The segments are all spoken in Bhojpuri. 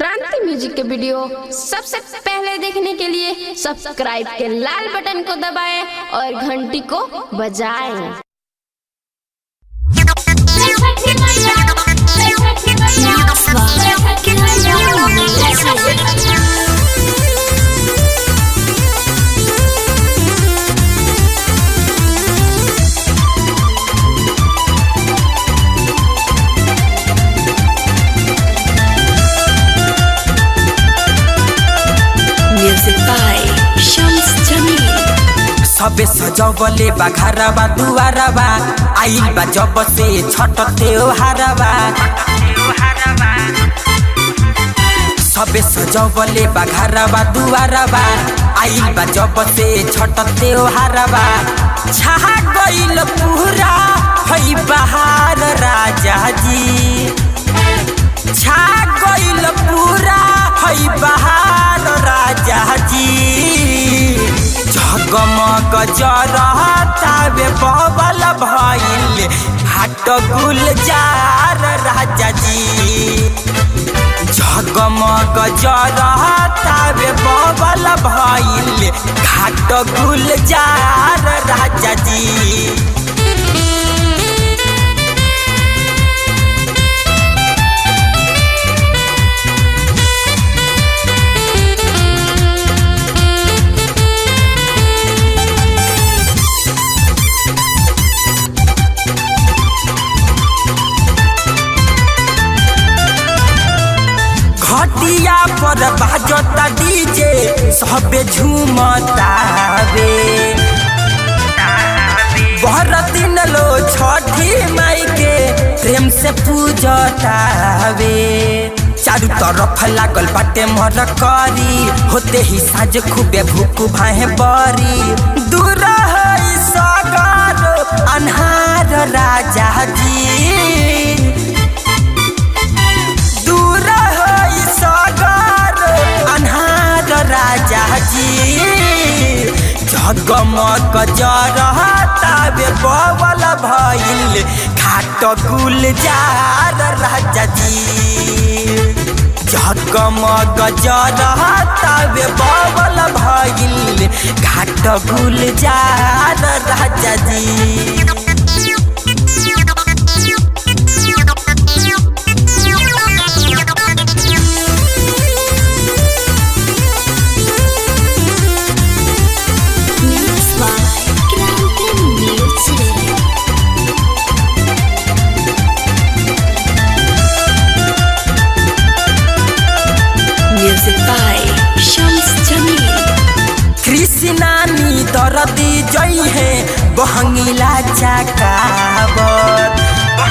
क्रांति म्यूजिक के वीडियो सबसे पहले देखने के लिए सब्सक्राइब के लाल बटन को दबाएं और घंटी को बजाएं Music by Shams Jamil. सबे सजवले बा घरबा दुआरबा आइल बा जब से छठ त्योहारबा सबे सजवले बा घरबा दुआरबा आइल बा जब से छठ त्योहारबा छा गइल पूरा हई बहार राजा जी छा गइल पूरा हई बहार राजा जी झगमग जरतावे बबल भइल हाट गुलजार राजा जी झगमग जरतावे बबल भइल घाट गुलजार राजा जी घटिया पर बाजता डीजे सबे झूमतावे बहर दिन लो छठी माई के प्रेम से पूजतावे चारू तरफ लागल बाटे मर करी होते ही साँझ खूबे भूख भाहे बरी दूर है सगर अन्हार राजा जी दूर है सागर अन्हार राजा जी जगमग जरतावे बवल भइल घाट गुलजार राजा जी जगमग जरतावे बवल भइल घाट गुलजार राजा जी Mix by Kranti Music. Music by Shams Jamil. कृष्णानी दरदी जई है बहंगिला चकावत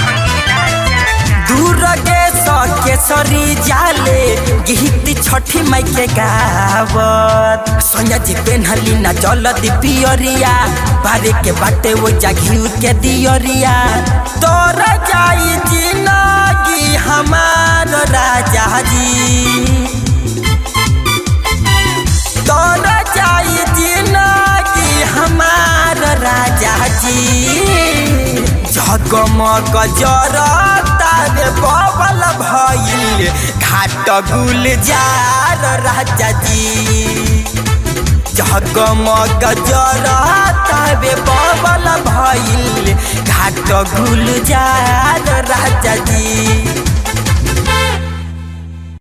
दूर गे केसरी जाले गीत छठी माई के गावत सोनिया जी पेन्हली ना जलदी पियरिया बारे के बाटे वो जाघी के दियरिया तोर जाई जिंदगी हमार राजा जी तोर जाई जिंदगी हमार राजा जी झगमग जरतावे बबल भइल घाट गुलजार राजा जी झगमग जरतावे बबल भइल घाट गुलजार राजा जी